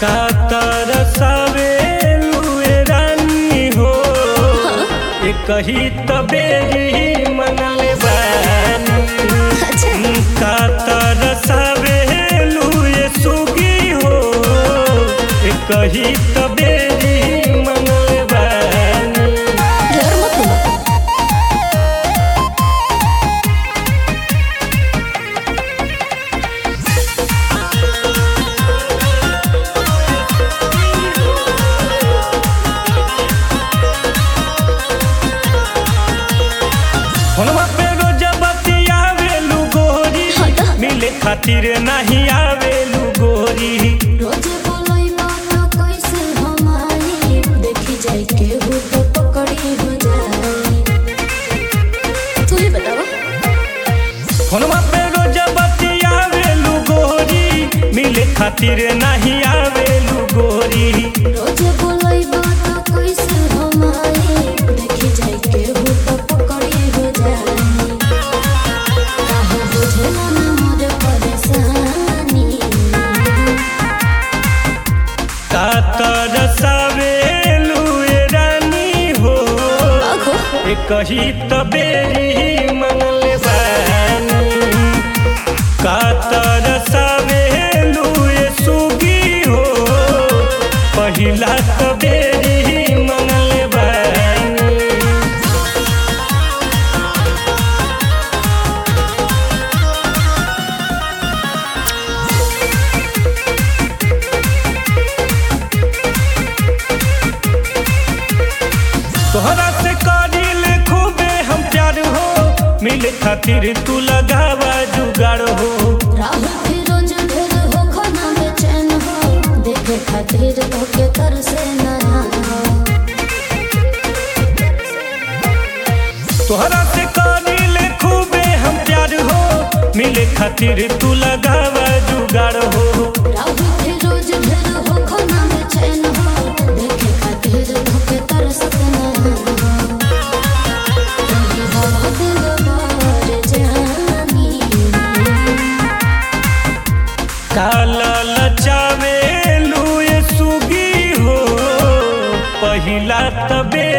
का तरसावे लुए रानी हो ए कही तबेरी मनले बानी का तरसावे लुए सुगी हो ए कही तबेरी मनले बानी ढेर मत बोलो फोनवा पे रोज बतियावेलू गोरी हटा। मिले खातिर नहीं आवेलू गोरी रोजे बोलोई मानो कैसे हम आई देखी जाए के हो तो पकड़ी हो जाए तू ही बताओ फोनवा पे रोज बतियावेलू गोरी मिले खातिर नहीं आवेलू गोरी रोजे बोलोई मानो कैसे हम आई देखी जाए के हो तो पकड़ी हो जाए काहे बुझला ना मोर परेशानी का तरसावेलू ए रानी हो आखो ए कही तबेरी मनले बानी का तरसावेलू ए सुगी हो पहिला तबेरी मनले बानी तोहरा से करिल खूबे हम प्यार हो मिले खातिर तू लगावा जुगाड़ हो राहुल फिरोज ढेर हो खाना में चैन हो देखे खातिर धोखे कर से नया हो तोहरा से करिल खूबे हम प्यार हो मिले खातिर तू लगावा जुगाड़ हो राहुल फिरोज ढेर हो खाना में चैन हो देखे खातिर धोखे कर से नया हो रही हो दिल बार जानी काला लचावे लुए सुगी हो पहिला तबे